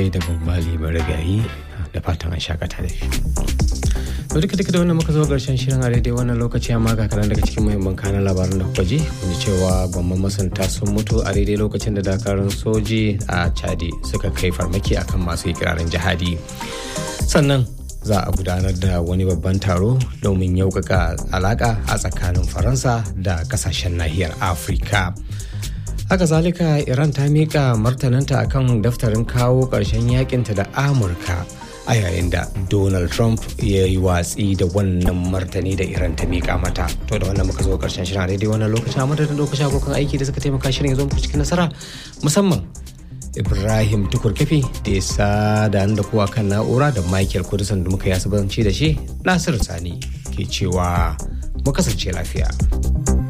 da babbali marigayi da fatan an shakata da shi to duka duka da wannan muka zo karshen shirin a daidai wannan lokaci amma ga karan daga cikin muhimman kanan labaran da kuka ji kun ji cewa gwamman masanta sun mutu a daidai lokacin da dakarun soji a chadi suka kai farmaki akan masu ikirarin jihadi sannan za a gudanar da wani babban taro domin yaukaka alaka a tsakanin faransa da kasashen nahiyar afirka haka zalika iran ta miƙa martananta akan daftarin kawo ƙarshen yakinta da amurka a yayin da donald trump ya yi watsi da wannan martani da iran ta miƙa mata to da wannan muka zo ƙarshen shirin a daidai wannan lokacin a madadin lokacin abokan aiki da suka taimaka shirin ya zo muku cikin nasara musamman ibrahim tukur kafi da ya sada da kowa kan na'ura da michael kudusan da muka yi asibanci da shi nasiru sani ke cewa mu kasance lafiya.